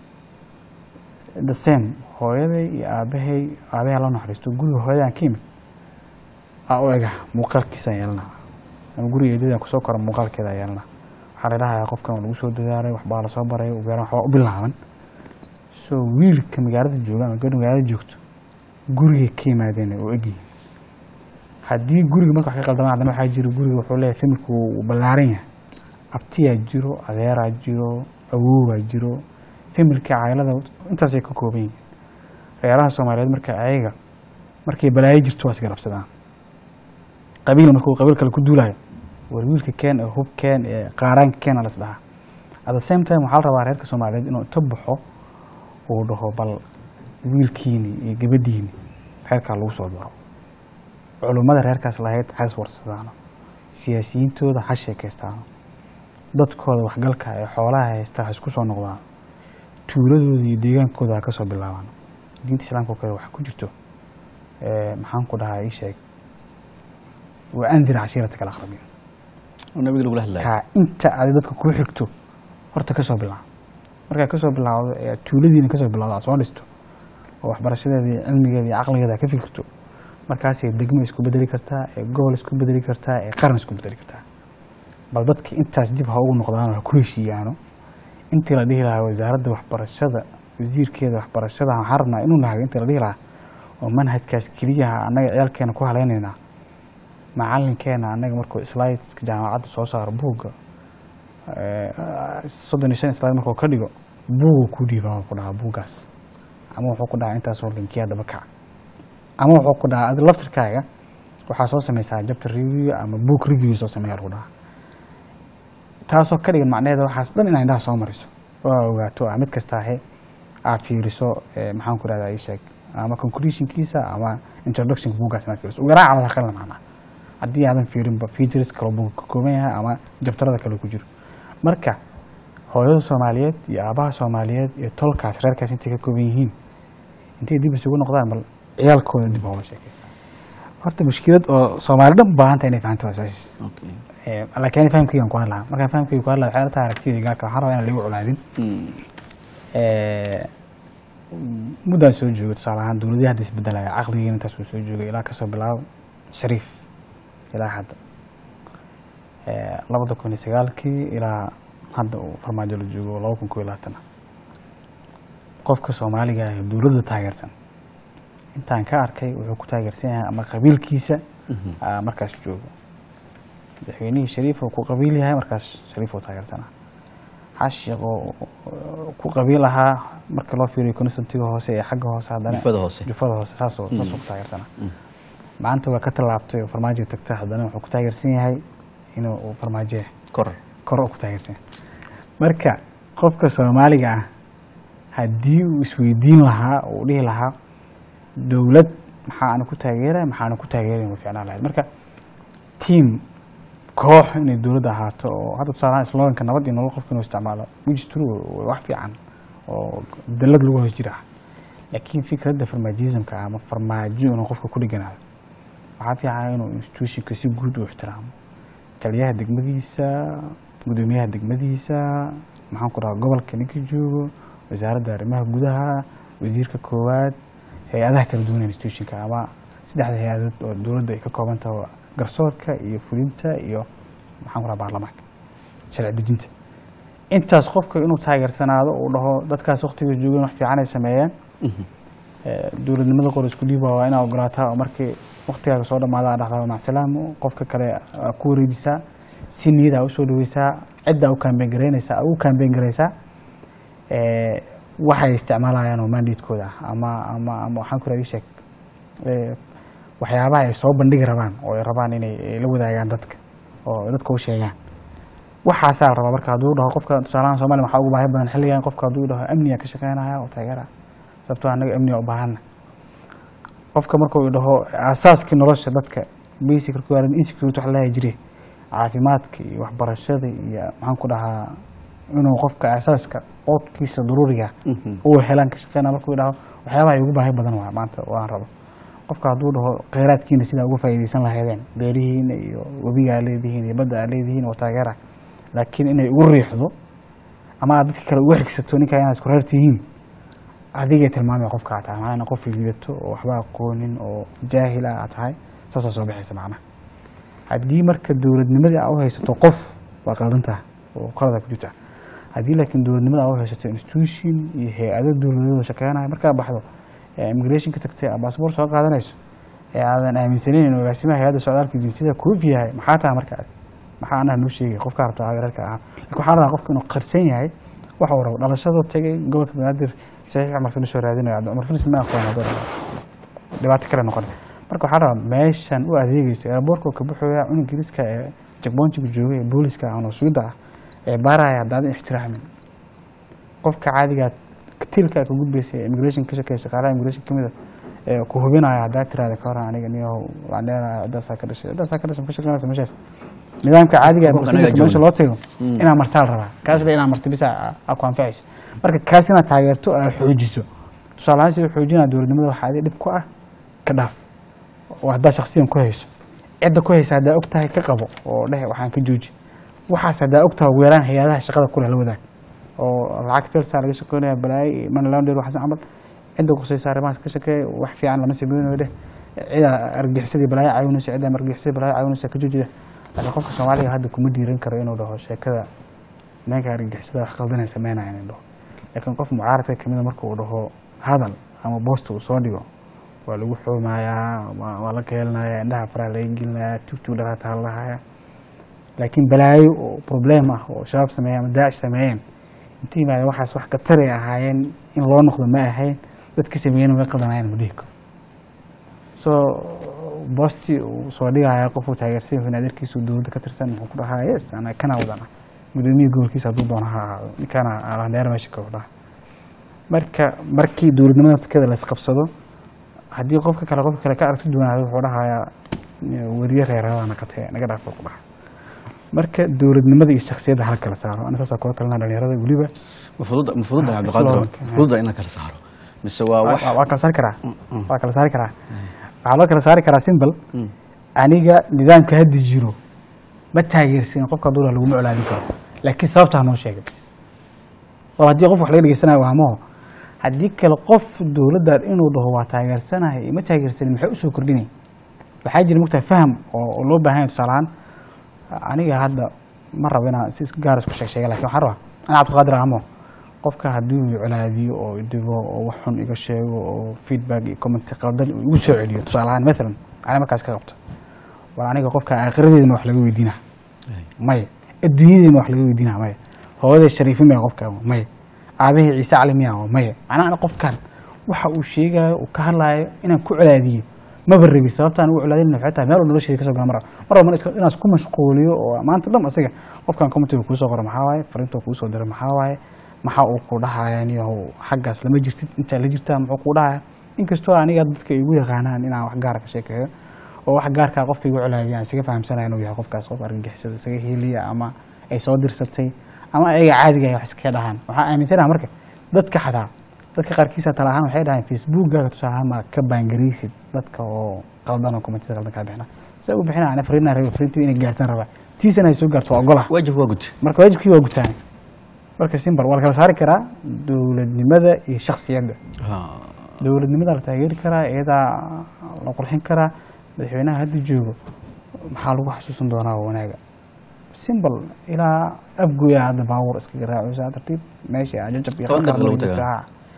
the same hooyaday iyo aabahay aabahay la naxariisto guriga hooyadaan ka yimid aa u ega muuqaalkiisaan yeelana ama guriga eedadaan kusoo kora muuqaalkeeda yeelana waxaa la dhahayaa qofkan waa lagu soo dadaalay waxbaa lasoo baray ubeeran waxbaa u bilaaban so wiilka magaalada jooga ama gabadha magaalada joogto gurigay ka yimaadeen oo egyihin haddii guriga marka wax ka qaldamaan haddana waxaa jiro guriga wuxuu leeyahay familku uu ballaaran yahay abtiyaa jiro adeeraa jiro awowaa jiro familka caylada intaasay ka kooban yihiin reeraha soomaaliyeed marka ayaga markay balaayo jirto waa isgarabsadaan qabiil markuu qabiil kale ku duulayo war wiilka keen ee hub keen ee qaaraanka keena las dhahaa at the same time waxaa la rabaa reerka soomaaliyeed inuu inta baxo uu dhaho bal wiilkiini iyo gabadhiini reerkaa lagu soo daro culummada reerkaas lahayd ha iswarsadaano siyaasiyiintooda ha sheekaystaano dadkooda waxgalka ee xoolaha haysta ha isku soo noqdaan tuuladooda iyo deegaankooda ha ka soo bilaabaan diinta islaamka oo kale waxa ku jirto maxaan ku dhahaa ii sheeg wa andir cashiirataka alaqrabiin oo nabiga lagula hadlayo kaa inta aad dadka kuu xigto horta ka soo bilaab markaa ka soo bilaawdo ee tuuladiina ka soo bilawdo aad soo dhisto oo waxbarashadeeda iyo cilmigeeda iyo caqligeeda aad ka fikirto markaasay degmo isku bedeli kartaa ee gobol isku bedeli kartaa ee qaran isku bedeli kartaa bal dadka intaas dib ha ugu noqdaano ha ku heshiiyaano intii la dhihi lahaa wasaaradda waxbarashada wasiirkeeda waxbarashada waxaan rabnaa inuu nahago intii la dhihi lahaa oo manhajkaas keliyaha annaga ciyaalkeena ku halaynaynaa macalinkeena annaga markuu slideska jaamacadda soo saaro buugga soddon iyo shan slide markuu ka dhigo buugu ku dhiiba ku dhahaa buuggaas ama wuxuu ku dhahaa intaasoo linkiya daba kac ama wuxuu ku dhahaa adi laftirkaaga waxaa soo sameysaa chapter review ama book review soo sameeya lagu dhahaa taasoo ka dhigan macnaheeda waxaas dhan inaa indhaha soo mariso oo aa ogaato ah mid kasta ahe aad fiiriso maxaan ku rahdaa ii sheeg ama conclusionkiisa ama introductionka buuggaas inaad fiiriso ugu yaraan calal aqal macnaa haddii aadan fiirinba features kaloo buugga ka kooban yahay ama jabtarada kale ku jiro marka hooyada soomaaliyeed iyo aabaha soomaaliyeed iyo tolkaas reerkaas intay ka kooban yihiin intay dib isugu noqdaan bal ciyaalkooda dib hooga sheekaystaan horta mushkilad oo soomaali dhan baahanta inay fahanto waa su-aashiis Okay. laakiin ani fahamkaygan ku hadlaha markaan fahamkayga ku hadlaha waxay la tahay aragtida gaalka waxaan rabaa inaan lagu colaadin Mm. muddaan soo joogo tusaale ahaan dowladihii hadda isbedelaya caqligeena intaas uu soo joogay ilaa kasoo bilaabo shariif ilaa hadda labada kun iyo sagaalkii ilaa hadda uu farmaajo la joogo laba kun koo iyo labaatan qofka soomaaliga ah ee dowladda taageersan intaan ka arkay wuxuu ku taageersan yahay ama qabiilkiisa Mhm. aa markaas joogo madaxweynihii shariif uu ku qabiil yahay markaas shariif uu taageersanaa xashiq oo ku qabiil ahaa marka loo fiiriyo constantiga hoose ee xagga hoose haddana Jufada hoose. jufada hoose saasoo saasuu ku taageersanaa Mm. maanta waa ka tallaabtay oo farmaajo tagta haddana wuxuu ku taageersan yahay inuu uu farmaajo yahay Kor. kor ku taageersan marka qofka soomaaliga ah haddii uu isweydiin lahaa uu dhihi lahaa dowlad maxaa ana ku taageeraya maxaa ana ku taageeraya way ficnaan lahayd marka tiam koox inay dowladda ahaato oo hadda tusaalahaan sloganka nabad iyo nolol qofka inuu isticmaalo which is true waa wax fiican oo dalad lagu hoos jira ah laakiin fikradda farmaajismka ama farmaajo inuu qofka ku dheganaado waxaa fiican inuu institutionka si guud u ixtiraamo taliyaha degmadiisa gudoomiyaha degmadiisa maxaan ku dhaha gobolka ninka joogo wasaaradda arrimaha gudaha wasiirka koowaad hay-adaha kala duwan ee institutionka ama saddexda hay-adood oo dowladda ay ka kooban tahay oo garsoorka iyo fulinta iyo maxaan ku dhaha baarlamaanka sharci dejinta intaas qofka inuu taageersanaado uu dhaho dadkaas waqtiga joogeen wax fiican ay sameeyeen Mhm. Eh, dowladnimada qor isku dhiiba waa inaa ogolaataa oo markii waqtigaaga soo dhamaada aa dhahdaa macsalaam qofka kale aa ku wareejisaa si niyada aa usoo dhaweysaa cidda u kaambeen garaynaysaa aa u kaambeen garaysaa Eh, waxay isticmaalayaan oo mandatekooda ah ama ama ama waxaan ku raadi sheeg eh, waxyaabaha ay soo bandhigi rabaan oo ay rabaan inay ay la wadaagaan dadka oo dadka u sheegaan waxaasaa la rabaa marka hadduu dhaho qofka tusaalahan soomaaliya waxaa ugu baahi badan xilligan qofka hadduu dhaho amniga ka shaqeynaya oo taageera sababtoo annaga amniga u baahana qofka markuu dhaho asaaskii nolosha dadka basic requirement insecurity waxa lahayi jire caafimaadka iyo waxbarashada iyo maxaan ku dhahaa inuu qofka asaaska qoodkiisa daruuriga uu helaan ka shaqeynaya markuu dhaho waxyaabaha ay ugu baahi badan waa maanta waan rabo qofka hadduu dhaho kheyraadkiina sidaa uga faa'iidaysan lahaydeen beerihiina iyo webiga aa leedihiin iyo badda aa leedihiin oo taageera laakiin inay ugu riixdo ama aad dadka kale uga xigsato ninkaa inaad isku reer tihiin adigay tilmaamaya qofka aad tahay macnaa qof liidato oo waxba aqoonin oo jaahil ah aad tahay saasaa soo baxaysa macnaha haddii marka dowladnimadii aa u haysato qof waa qaldantaa oo qalada ku jirta haddii laakiin dowladnimada aa u haysato institution iyo hay-ado dowladooda shaqeynaya markaa baxdo ee immigration ka tagtay aad baasboor soo qaadanayso ee aadan aaminsaneyn in agaasimaha hay-adda socdaalka jinsiyada koof yahay maxaa tahay marka adi maxaa anaha noo sheegay qofka rabta reerka ahaa lakin waxaa rabaa qofka inuu qarsan yahay waxa uu rabo dhalashadoo tegay gobolka banaadir saxiix cumar filis oo raadinayo cumar filis ma aqoon hadduu rabo dhibaato kale noqon marka waxaa rabaa meeshan u adeegeysa airboortka ka buxooya cunug ingiriiska ee jagboontiga joogay ee booliska ah oo suuda ah ee baaraya haddaadan ixtiraamin qofka caadigaa tilka ka gudbaysa ee immigration ka shaqeeya shaqaalaha immigration kamid a ee ku hubinaya haddaa tiraada ka horan aniga niyahow waan leenahay ciddaasaa ka dhashay ciddaasaa ka dhashay ma ka shaqeynaysa meeshaas nidaamka caadiga ee Qofka procedureka anaga meesha loo tago inaa martaa la rabaa kaas le inaa marti bisa aa ku anfacayso marka kaas inaad taageerto aad xoojiso tusaale ahaan sida xoojinaa dowladnimada waxaa adi dhib ku ah ka dhaaf oo haddaa shaksiyan ku hayso cidda ku haysa haddaa og tahay ka qabo oo dheh waxaan ka jooji waxaas haddaa og tahay ugu yaraan hay-adaha shaqada kuleh la wadaag oo lacag felsaa laga shaqeynaya balaayo money laundry waxaas camal cidda kusaysa arrimahaas ka shaqeeya wax fiican lama sameynayo dheh cida argixisada balaayo caawinayso cidda argixisada balaayo caawinayso ka joojida laakiin qofka soomaaliga hadda kuma dhiiran karo inuu dhaho sheekada ninka argixisada wax qaldanay sameynaya inuu dhaho laakiin qof mucaaradka kamida marka uu dhaho hadal ama boosta uu soo dhigo waa lagu xoomayaa waa waa la keelinaya indhaha faraha laga gelinaya tugtug dhaqaata hadlahaya laakiin balaayo oo problem ah oo shabaab sameeyeen ama daacish sameeyeen inta yimaadeen waxaas wax kataray ahaayeen in loo noqdo ma ahayn dadka sameeyeen way qadanayaan ma dhihi karo so boosti uu soo dhigaya qofuu taageersan yahay adeerkiisu dowladda ka tirsan muxuu ku dhahaa yes ana kana wadana gudoomiyii gobolkiisa hadduu doono ha ahaado ninkana alandheer meesha ka dhaha marka markii dowladnimada naftirkeeda la isqabsado haddii qofka kale qofka kale ka aragti duwanaado wuxuu dhahayaa weriye reerada naqatee naga dhaaf buu ku dhaha marka dowladnimada iyo shaksiyadda hala kala saaro ana saasaa kula talina dhalinyarada weliba mafududa mafududa Ah, cabdiqaadir slow. mafududa in la kala saaro mise waa wax waa waa kala saari karaa Mm. waa kala saari karaa waxaa loo kala saari karaa simbal Mm. aniga nidaamka hadda jiro ma taageersin qofka hadduu dhaho laguma colaadin karo laakiin sababtaa noo sheega bis oo haddii qof wax laga dhegeysanayo waa maho haddii kale qof dowladda inuu dhaho waa taageersanahay ma taageersanin maxay usoo kordhinay waxaa jira mugtahay faham oo oo loo baahan yahay tusaale ahaan aniga hadda ma rabo inaan si gaar isku sheeg sheega lakin waxaan rabaa ana cabdiqaadir ahmo qofka haddii uu colaadiyo oo idhibo oo wax xun iga sheego oo feedback iyo comment qaldan uu igu soo celiyo tusaale ahaan mathalan ani markaas ka qabto war aniga qofka aakhiradeedana wax laga weydiina maya adduunyadeena wax laga weydiina maya hooyaday shariifin maya qofka maya aabahii ciise cali miya maya macnaha ana qofkan waxa uu sheegayo uu ka hadlaayo inaan ku colaadiyo maba rabi sababtaan ugu colaadin waxay tahay meel oo nolosheeda kasoo gala mara mar walba iska- inaan isku mashquuliyo oo maanta dhan asiga qofkan commentiga kuu soo qora maxaa waaye fariinta kuu soo diray maxaa waaye maxaa uu ku dhahaya niyahow xaggaas lama jirtid intaa la jirtaa muxuu kuu dhahaya inkastoo aniga dadka igu yaqaanaan inaan wax gaara ka sheekeeyo oo wax gaarkaa qofka igu colaadiya aan isaga fahamsanaya inuu yahay qofkaas qof argagixisada isaga hiiliya ama ay soo dirsatay ama ayaga caadiga ay wax iskaga dhahaan waxaa aaminsanaha marka dadka xataa dadka qaarkiisa tala ahaan waxay dhahaan facebookkaaga tusaale ahaan ma ka baangaraysid dadka oo qaldan oo commentida qaldan kaa bixina saa u bixina ana fariinaa rabe fariintii inay gaartaan rabaa tiisana ay soo gaarto waa ogolah waajib waa gud marka waajibkii waa gutaan marka simbar waa la kala saari karaa dowladnimada iyo shaksiyadda dowladnimada la taageeri karaa iyadaa la qurxin karaa madaxweynaha hadda joogo maxaa lagu xasuusan doonaa waa wanaaga simbal ilaa afgoya hadda baabuur iskaga raacaysa tartiib meesha ajajab iyo Toban daqiiqo lagu qalqal tagaa. jirta, ha.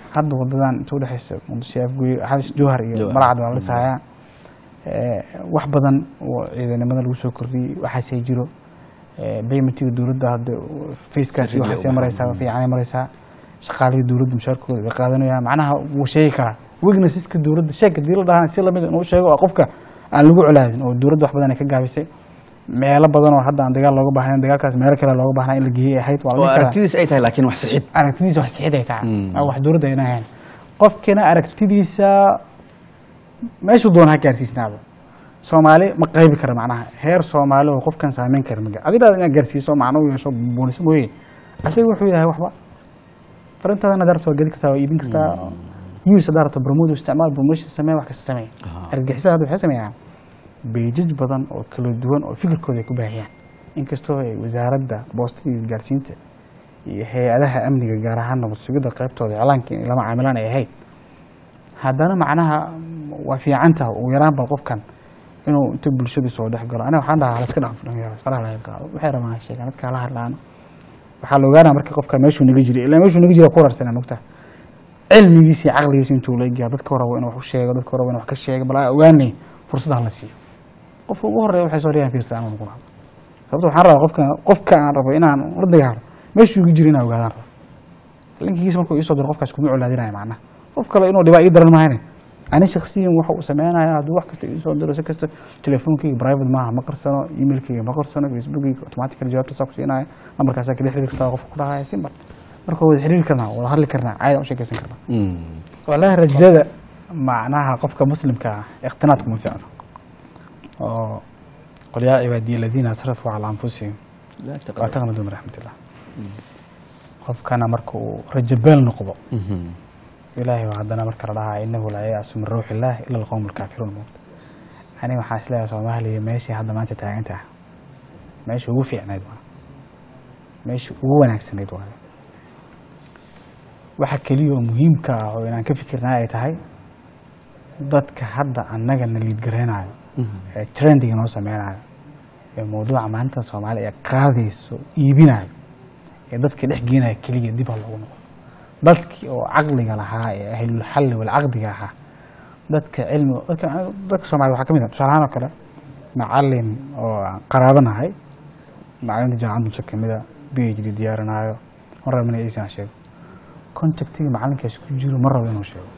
hadda wadadan inta udhexeysa muqdisho afgoy xabis jowhar iyo Jowhar. malacad waa la dhisahayaa Eh, wax badan oo ciidanimada lagu soo kordhiyey waxaasay jiro Eh, paymentiga dowladda hadda facekaasi Sirriga waxaasay u mareysaa baxan. fiicanay mareysaa shaqaalihii dowladda mushaarkooda way qaadanayaan macnaha wuu sheegi karaa wegnessiska dowladda sheeg hadii la dhahaan si lamid inuu sheego waa qofka aan lagu colaadin oo dowladda wax badan ay ka gaabisay meelo badan oo hadda aan dagaal looga baahnayn dagaalkaas meelo kale looga baahnaa in la geeyey ahayd waa la oo dhihi karaa aragtidiis ay tahay laakiin wax sixid aragtidiisa wax sixid ay tahay Mm. Waa wax dowladda ayna ahayn qofkina aragtidiisa meeshuu doona ha gaarsiisnaaba soomaali ma qaybi kara macnaha heer soomaali oo qofkan saameyn kara maga adigaada inaad gaarsiiso macno u yeesho buuniso mooye asaga wuxuu yahay waxba farintaadana darabta waa geli kartaa waa iibin kartaa use hadaa rabto promote isticmaal promotion samee wax kasta samee Aha. argagixisada hadda waxay sameeyaan beejaj badan oo kala duwan oo fikirkooda ay ku baahiyaan inkastoo ay wasaaradda boostada iyo isgaarsiinta iyo hay-adaha amniga gaar ahaan nabad sugidda qaybtooda iclaanka in lama caamilaan ay ahayd haddana macnaha waa fiicantaha ugu yaraan bal qofkan inuu inta bulshadu soo dhex galo aniga waxaan dhahaa laska dhaaf faraha laga qaado waxay rabaan ha sheegaan dadka la hadlaano waxaa la ogaanaa marka qofka meeshuu naga jiray ilaa meeshuu naga jira ku rarsanaa nugta cilmigiisa iyo caqligiisa intuu la egyaa dadka rabo inuu wax u sheego dadka rabo inuu wax ka sheego bal aa ogaanay fursadaha la siiyo qofka ugu horeeya waxay soo dhiyaan fiirsa ama noqon sababto waxaan rabaa qofka qofka aan rabo inaan la dagaalo meeshuu iga jiro inaan ogaadaan rabo linkigiisa markuu iisoo diro qofkaas kuma colaadinaya macnaha qof kale inuu dhibaa ii daran mahayne ani shaksiyan waxa uu sameynaya hadduu wax kasta iisoo diro si kasta telefoonkayga private maaha ma qarsano emailkayga ma qarsano facebookayga automatically jawaabta saa ku siinaya nambarkaasaa kala xiriiri kartaa qofka ku dhahaya simbar marka wada xiriiri karnaa wada hadli karnaa caadi u sheekaysan karnaa walahi rajada macnaha qofka muslimka ah iqtinaad kuma fiicno oo qul yaa cibaadiya aladiina asrafuu calaa anfusihim waa taqnadu min raxmatillah qofkana marka uu rajabeel noqdo ilaahay waa haddana marka la dhahaa inahu laa yayasu min ruuxi illaah ila alqowm alkaafiruun moogta aniga waxaa isleeyahay soomaaliya meeshii hadda maanta taagantaha meeshii ugu fiicnayd waa meeshii ugu wanaagsanayd waayo waxa keliya oo muhiimka ah oo inaan ka fikirnaa ay tahay dadka hadda annaga na liidgaraynayo ee trendiga noo sameynayo ee mawduuca maanta soomaaliya ee qaadayso iibinayo ee dadka dhex geenaya keliya dib ha loogu noqdo dadkii oo caqliga lahaa ee ahlulxalli walcaqdiga ahaa dadka cilmi dadka dadka soomaaliya waxaa ka mid ah tusaale ahaan oo kale macalin oo aan qaraabanahay macalinta jaamacadda musa kamida b h d diyaarinaayo ma rabo inay iisan sheego contactiga macalinkaas ku jiro ma rabo inuu sheego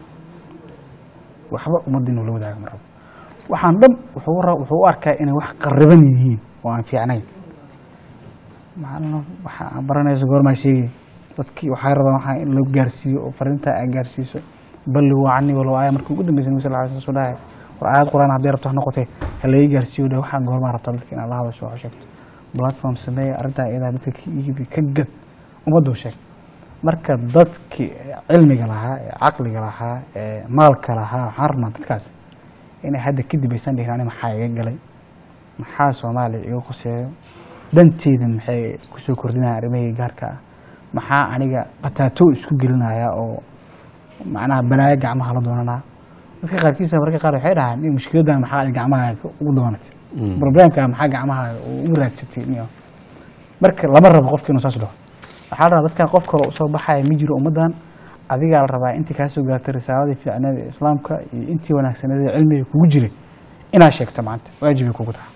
waxba ummadda inuu la wadaago ma rabo waxaan dhan wuxuu ra- wuxuu u arkaa inay wax qariban yihiin oo aan fiicnayn macalin waxa aan baranayso goormaa sheegay dadkii waxay rabaan waxaa in loo gaarsiiyo oo fariintaa aa gaarsiiso balli wacni walow aaya markii ugu dambeysay nabi sal lla alay slam dhahay war aayad quraan haddii rabto ha noqotee ha laga gaarsiiyo dhah waxaa goormaa rabtaa dadka inaad la hadasho wax u sheegto platform sameeya arrintaa iyadaa dadka ka iibi ka gad ummaddu sheeg marka dadkii cilmiga lahaa ee caqliga lahaa ee maalka lahaa waxaan rabnaa dadkaas inay hadda kadib aysan dhihin ani maxaa iga galay maxaa soomaaliya iga qoseeyo danteyda maxay kusoo kordhinaya arrimahayga gaarka ah maxaa aniga qataato isku gelinaya oo macnaha balaayo gacmaha la doonanaa dadka qaarkiisa mararka qaar waxay dhahaan in mushkiladan maxaa ay gacmaha ugu doonatay problemka maxaa gacmaha ugu raadsatay niyo marka lama rabo qofka inuu saas dhaho waxaa la rabaa dadkan qof kale usoo baxaya ma jiro ummaddan adigaa la rabaa intii kaa soo gaartay risaaladii fiicneed ee islaamka iyo intii wanaagsaneed ee cilmiga kugu jiray inaad sheegto maanta waajibay kugu tahay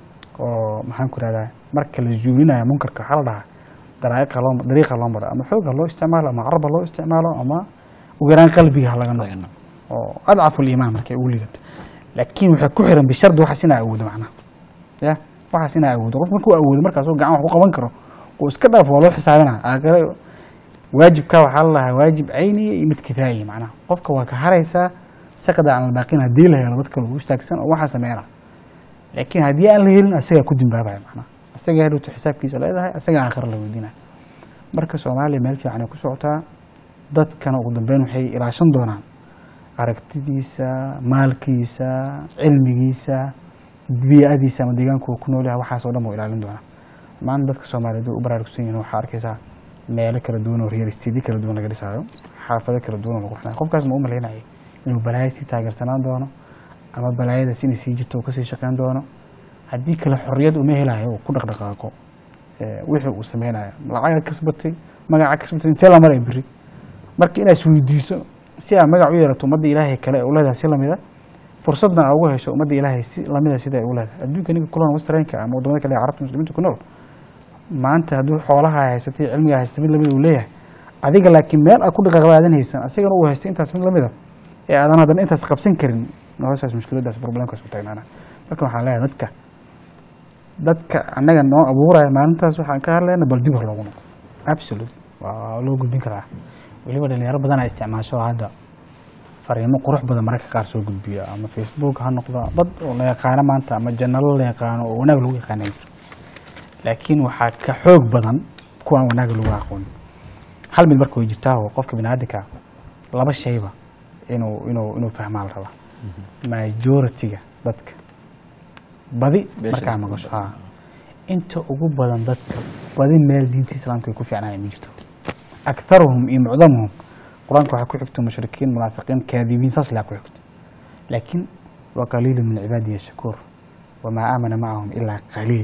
oo maxaan ku rahdaa marka la zuulinayo munkarka waxaa la dhahaa daraa'iqa loo dariiqa loo maro ama xoog ha loo isticmaalo ama carab ha loo isticmaalo ama ugu yaraan qalbiga ha laga noqdo oo adcafu liimaan markay ugu liidato laakiin waxay ku xiran bishardi waxaas inaa awoodo macnaha ya waxaas inaa awoodo qof markuu awoodo markaas oo gacan wax ku qaban karo oo iska dhaafo waa loo xisaabinaa aakare waajibka waxaa la lahaa waajib cayniya iyo mid kifaayiya macnaha qofka waa ka haraysaa saqda can albaaqiin haddii la helo dadka lagu istaagsan oo waxaa sameynaa laakiin haddii aan la helin asagaa ku dimbaabaya macnaha asagaa hadhowto xisaabkiisa leedahay asagaa aakhira la weydiinaya marka soomaaliya meel fiican ay ku socotaa dadkana ugu dambeyn waxay ilaashan doonaan aragtidiisa maalkiisa cilmigiisa bii'adiisa ama deegaanku uu ku nool yahay waxaas oo dhan buu ilaalin doonaa maanta dadka soomaaliyeed way u baraarugsan yihiin waxaa arkaysaa meelo kala duwan oo real estate kala duwan laga dhisaayo xaafado kala duwan oo lagu xinayo qofkaas ma u malaynayay inuu balaaya sii taageersanaan doono ama balaayadaas inay sii jirto uu kasii shaqeyn doono haddii kale xorriyad uma helayo uu ku dhaqdhaqaaqo wixii uu sameynayo lacaga kasbatay magaca kasbatay intee la maray beri marka inaad isweydiiso si aad magac u yeelato ummadda ilaahay kale ee u leedahay si lamida fursadna aad ugu hesho ummadda ilaahay si lamida sida ay u leedahay adduunka ninka kulan westernka ama wadamada kale ee carabta muslimiinta ku nool maanta hadduu xoolaha haysatay cilmiga haysatay mid lamida uu leeyahay adiga laakiin meel aad ku dhaqaaqaadan haysan asigana uu haystay intaas mid lamida ee aadan haddana intaas qabsan karin noloshaas mushkiladaas problemkaas u taagnaana marka waxaan leeyahay dadka dadka annaga noo abuuraya maalintaas waxaan ka hadlayna bal dib hor loogu noqo absolute waa loo gudbin karaa weliba dhalinyaro badan aa isticmaasho hadda fariimo qurux badan mararka qaar soo gudbiya ama facebook ha noqdo dad oo la yaqaano maanta ama janalo la yaqaano oo wanaag lagu yaqaana jiro laakiin waxaa ka xoog badan kuwaan wanaag lagu aqoon hal mid marka way jirtaa oo qofka biniaadamka laba shayba inuu inuu inuu fahmaa la rabaa majority-ga dadka badi Beesha markaa isku maqasho haa inta ugu badan dadka badi meel diinta islaamka ay ku fiicnaayeen ma jirto aktaruhum iyo mucdamuhum qur-aanka waxaa ku xigto mushrikiin munaafiqiin kaadibiin saas laa ku xigto laakiin wa qaliilu min cibaadiya shakuur wamaa aamana macahum ilaa qaliil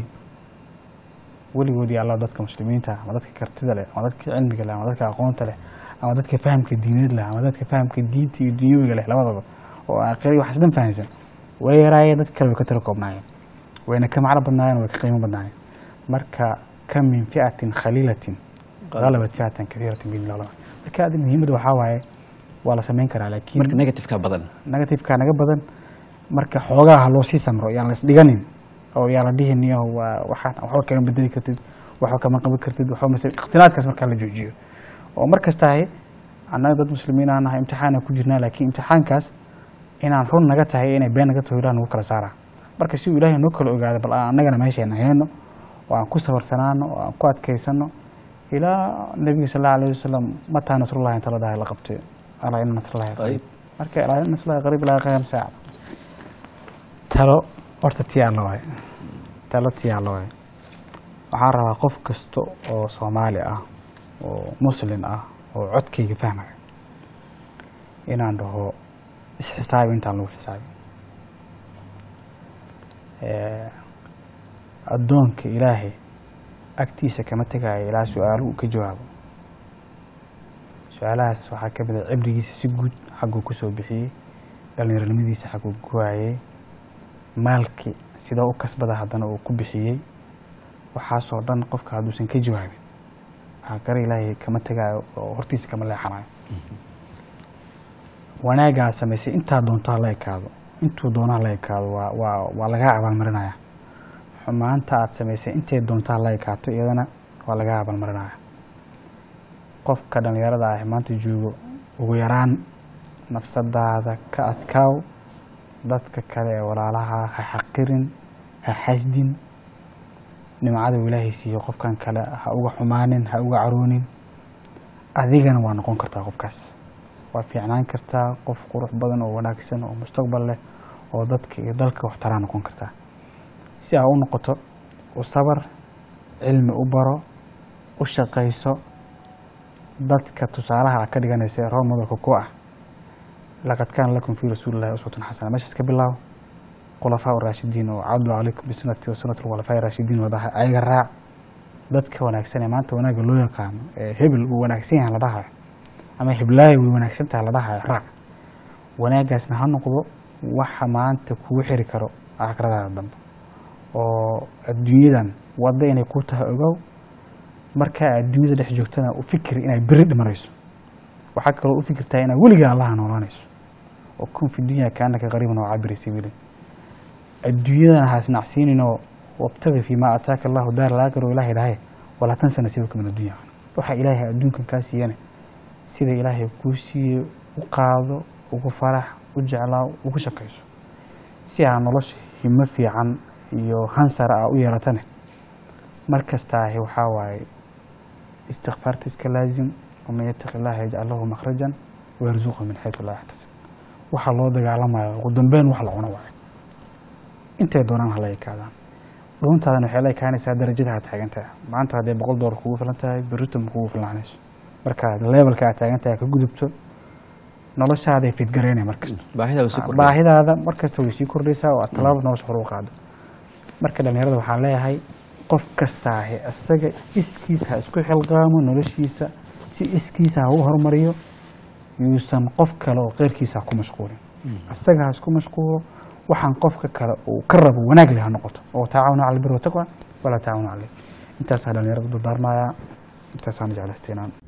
weligoodii allah dadka muslimiinta ah ama dadka kartida leh ama dadka cilmiga leh ama dadka aqoonta leh ama dadka fahamka diineed leh ama dadka fahamka diinta iyo dunyawiga leh labadaba oo aakhiri waxaas dhan fahamsan way yaraayeen dad kale way ka tala koobnaayeen wayna ka macno badnaayeen way ka qiimo badnaayeen marka kam min fi'atin khaliilatin غلبت فئة كثيرة بإذن الله marka adi muhiimada waxaa waaye waa la samayn karaa laakiin marka negativeka badan negativeka naga badan marka xoogaa ha loo sii samro yaan la isdhiganin oo yaa la dhihin iyo waa waxaan waxba kama bedeli kartid waxba kama qaban kartid waxba mase ikhtilaadkaas markaa la joojiyo oo mar kastahay annaga dad muslimiin aan nahay imtixaana ku jirnaa laakiin imtixaankaas inaan run naga tahay inay been naga taho ilaah nagu kala saaraa marka si uu ilaahay noo kala ogaado bal aan annagana meeshayna hayno oo aan ku sabarsanaano oo aan ku adkaysano ilaa nabiga sal allahu alayhi wasalam mataa nasrullahi inta la dhahay la qabtay alaa ina nasrullahi qariib marka alaa ina nasrullahi qariib ilaa qiyam saaca talo horta tii alla waaye talo tii alla waaye waxaan rabaa qof kasta oo soomaali ah oo muslin ah oo codkayga fahmaya inaan dhaho isxisaabi intaan lagu xisaabi addoonka ilaahay agtiisa kama tegaayo ilaa su-aaluhu ka jawaabo su-aalahaas waxaa ka mid a cibrigiisa si guud xagguu kusoo bixiyey dhallinyaronimadiisa xagguu ku waayey maalkii sida u kasbada haddana uu ku bixiyey waxaasoo dhan qofka hadduusan ka jawaabin aakhare ilaahay kama tegaayo oo hortiisa kama leexanayo wanaaggaa samaysay intaa doonto ha la ekaado intuu doono ha la ekaado waa waa waa lagaa abaalmarinaya xumaanta aad samaysay intay doonto ha la ekaato iyadana waa lagaa abaalmarinaya qofka dhallinyarada ah maanta joogo ugu yaraan nafsadaada ka adkaaw dadka kale ee walaalaha ha xaqirin ha xasdin nimcada uu ilaahay siiyo qofkan kale ha uga xumaanin ha uga caroonin adigana waa noqon kartaa qofkaas waa fiicnaan kartaa qof qurux badan oo wanaagsan oo mustaqbal leh oo dadka iyo dalka waxtaraa noqon kartaa si aa u noqoto u sabar cilmi u baro u shaqayso dadka tusaalaha a ka dhiganaysa ee role modelka ku ah laqad kaana lakum fii rasuulillahi uswatun xasana meeshaas ka bilaabo khulafaa raashidiin oo cadlu calaykum bisunati wa sunati khulafaa raashidiin wadaha ayaga raac dadka wanaagsan ee maanta wanaagga loo yaqaano ee hebel uu wanaagsan yahay la dhahayo ama heblaayo way wanaagsan tahay la dhahayo raac wanaaggaasna ha noqdo waxa maanta kugu xiri karo aakhiradaada dambe oo adduunyadan wadda inay ku tahay ogow markaa adduunyada dhex joogtana u fikir inay beri dhimanayso waxaa kaloo u fikirtaa inaa weligaa allaha noolaanayso oo kun fi dunya kaanaka qariiban oo cabiri sabiilin adduunyadana ha isnacsiininoo wabtagi fii maa ataaka allahu daar alaakhir oo ilaahay dhahay walaa tansa nasiibaka min addunya waxaa ilaahay adduunkan kaa siiyana sida ilaahay kuu siiyey u qaado ugu farax u jeclaa ugu shaqayso si aa nolosha himo fiican iyo hansar ah u yeelatane mar kastaahi waxaa waaye istikfaarta iska laazim waman yataqi illaha yajcal lahu makhrajan wayarzuqhu min xaytu laa yaxtasib waxaa loo dagaalamayo ugu dambeyn wax la cuno waayo intay doonaan hala ekaadaan dhuuntaadan waxay la ekaanaysaa darajada aad taagan tahay maanta hadday boqol doolar kugu filan tahay berrito ma kugu filanayso markaad levelka aad taagan tahay ka gudubto noloshaaday fidgareynaya markasta baahida way sii kordhaysaa. baahidaada markasta way sii kordhaysaa oo aad tallaabo nolosha hore u qaado marka dhallinyarada waxaan leeyahay qof kastaahi isaga iskiisa ha isku xilqaamo noloshiisa si iskiisa ha u horumariyo yuusan qof kale oo keyrkiisa ku mashquulin isaga ha isku mashquulo waxaan qofka kale uu ka rabo wanaag leh ha noqoto oo tacaawunu cala albiri wataqwa walaa tacaawunu cala intaasaan dhalinyarada dudaarmayaa intaasaan jeclaysta inaan